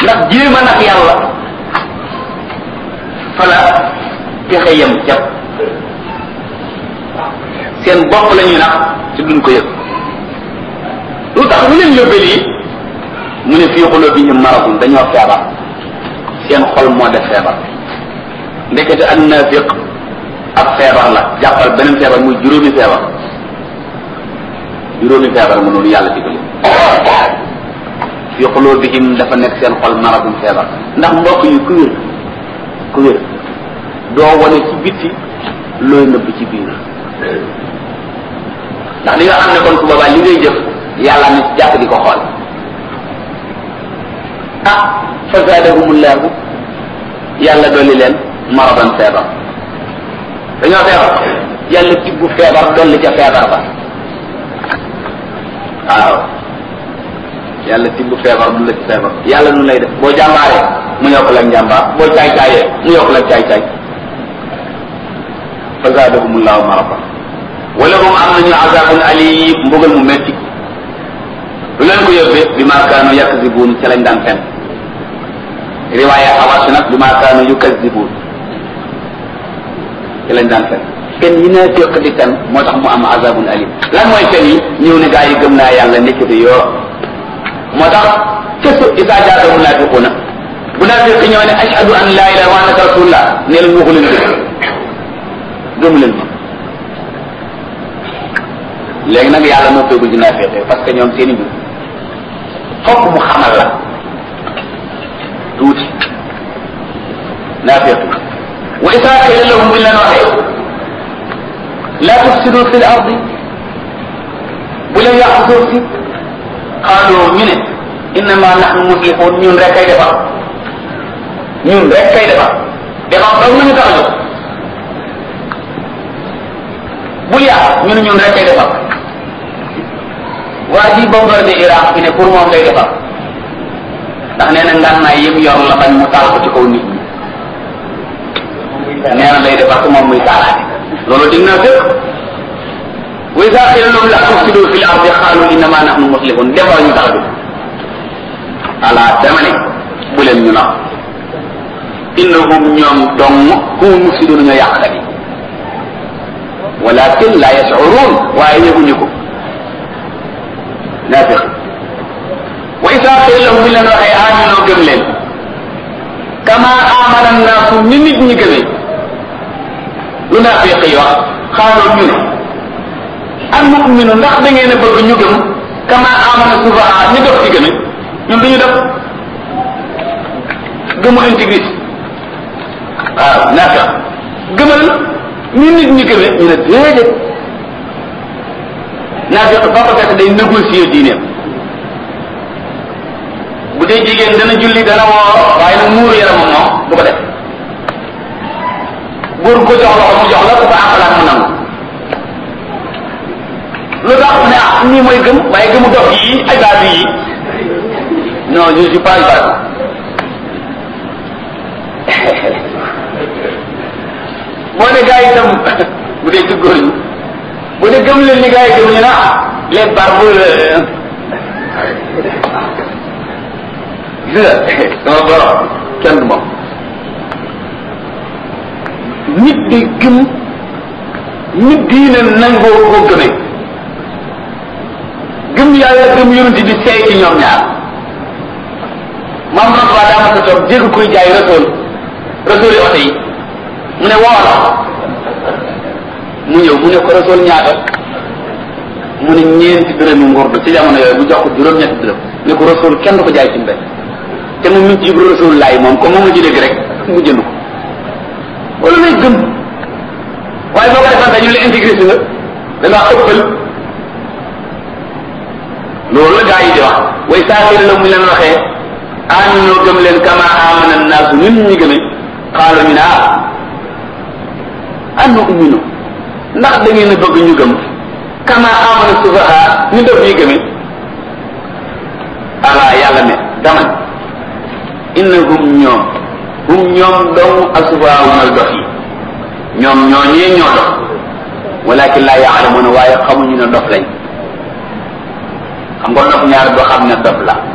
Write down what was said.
ndax jéem a nag yàlla fala pexe yem jàpp seen bopp la ñuy nax te duñ ko yëg lu tax lu leen yóbbee lii mu ne fii qulubihim maradun dañoo feebar seen xol moo def feebar ndekete ak naafiq ab feebar la jàppal beneen feebar muy juróomi feebar juróomi feebar mu noonu yàlla digali fii qulubihim dafa nekk seen xol maradun feebar ndax mbokk yi ku wér ku wér doo wane ci bitti looy nëbb ci biir ndax li nga xam ne kon su boobaa li ngay jëf yàlla na ci jàpp di ko xool ah fa zaadahumullahu yàlla dolli leen maradan feebar dañoo feebar yàlla tibbu feebar dolli ca feebar ba waaw yàlla tibbu feebar du la ci feebar yàlla nu lay def boo jàmbaaree mu yokk la njàmbaar boo caay caayee mu yokk la caay caay fa zaadahumullahu maradan wala hum am nañu azabun alim mbugal mu metti lu leen ko yóbbee bi ma kaanu yakzibuun ca lañ daan fen riwaaya xawaas nag bi ma kaanu yukazibuun ca lañ daan fen fen yi naa féq di fen moo tax mu am azabun alim lan mooy fen yi ñëw ne gaa yi gëm naa yàlla nekkite yoo moo tax kësu isa jaata munafiquuna munafiq ñëw ne ashhadu an laa ilaha wa annaka rasulullah ne leen waxu leen dëgg gëmu leen ma léegi nag yàlla moo feegul ci naafiqe parce que ñoom seen i mbir fokk mu xamal la tuuti naafiq wa isa qila lahum bi leen waxee la tufsidu fi l ardi bu leen yàqu suuf si qaalu ñu ne innama nahnu muslihun ñun rek kay defar ñun rek kay defar defar dong nañu tax a jóg bul yàq ñu ne ñun rek kay defar waa ji bombardé Iraq fi ne pour moom lay defar ndax nee na ngànnaay yëpp yor la bañ mu taal ko ci kaw nit ñi nee na lay defar ko moom muy taalaate loolu dig naa fépp wa iza qila lahum la tufsidu fil ardi qalu innama nahnu muslihun defar ñu tax a jóg ala dama ne bu leen ñu nax innahum ñoom dong hum mufsiduna ñoo yàqkat yi walakin la yashurun waaye yëguñu ko naafiq wa isa qila lahum bi leen waxee aminoo gëm leen kama amana naasu ni nit ñi gëmee lu naafiq yi wax xaaloo ñu ne al muminu ndax da ngeen a bëgg ñu gëm kama amana sufaha ñu def ci gëme ñun duñu def gëmu intégrité waaw naafiq gëmal ni nit ñi gëmee ñu ne déedéet naafiq ba ko fekk day négocier diineem bu dee jigéen dana julli dana woor waaye nag muuru yaramam moom du ko def góor ko jox loxo mu jox la ku ko àqalaat mu nangu lu tax ne ah nii mooy gëm waaye gëmu dox yi ay baatu yi non je suis pas baatu boo ne gars yi itam bu dee ci góor ñi bu dee gëm leen ni gars yi gëm ñu ne ah les barbes gis nga sama borom kenn du moom nit di gëm nit diine nangoo koo gëmee gëm yàlla gëm yonent bi seey ci ñoom ñaar maam Rasuul daa ma sa toog dégg kuy jaay Rasuul Rasuul yi oto yi mu ne woola mu ñëw mu ne ko Rasuul ñaata mu ne ñeenti dërëmi ngurdu ci jamono yooyu bu jox ko juróom-ñetti dërëm ne ko Rasuul kenn du ko jaay ci mbéy te mu ngi ci yib Rasuul laay moom comme moom la ci dégg rek mu jënd ko wala lay gëm waaye boo ko defante ñu la intégré si nga da ngaa ëppal loolu la gaa yi di wax way saafiri la mu leen waxee aminoo gëm leen kama amana naasu nit ñi gëme xaalo ñu ne ah annu uminu ndax da ngeen a bëgg ñu gëm kama amana sufaha ñu def yi gëme ala yàlla ne dama innahum ñoom hum ñoom dong asufaha mooy dof yi ñoom ñoo ñee ñoo dof walakin laa yaalamuuna waaye xamuñu ne dof lañ xam nga dof ñaar doo xam ne dof la